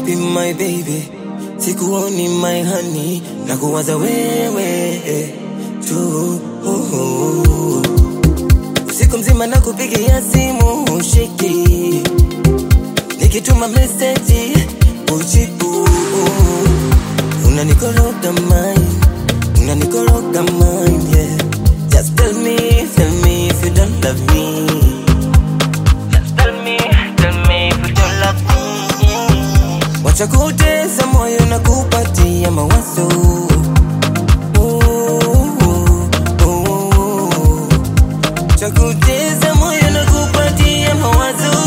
wapi my baby sikuoni my honey na kuwaza wewe tu usiku mzima na kupigia simu ushiki nikituma meseji ujibu unanikoroga mind unanikoroga mind yeah just tell me tell me if you don't love me just tell me tell me if you don't love me wacha kutesa moyo na kupatia mawazo cha kutesa moyo na kupatia mawazo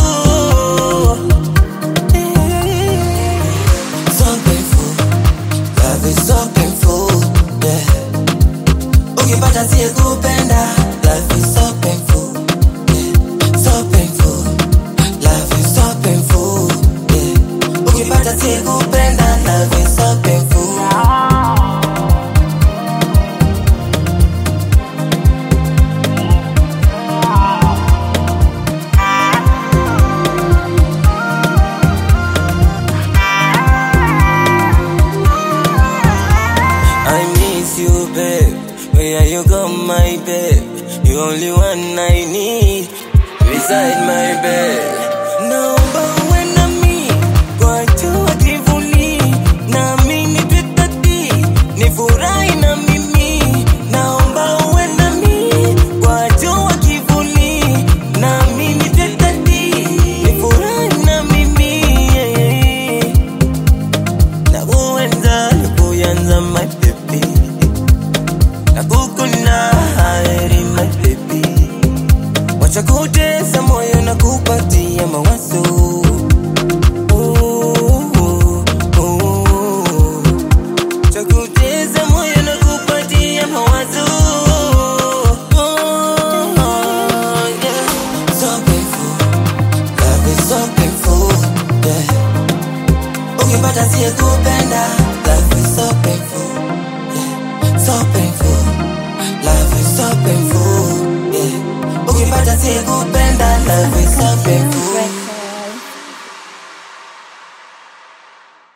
so painful love is so painful yeah ukipata siye kupenda love is so painful yeah so painful love is so painful yeah ukipata siye kupenda love is so painful I miss you, babe. Where you go, my babe? You only one I need beside my bed. Naomba uwe nami kwa jua kivuli, nami nitwetati nifurahi na mimi. Naomba uwe nami kwa jua kivuli, nami nitwetati nifurahi na mimi. Yeah, yeah, yeah. Nakuenza, nakuyanza my baby Nakukuna heri my baby Wacha kutesa moyo na kupatia mawazo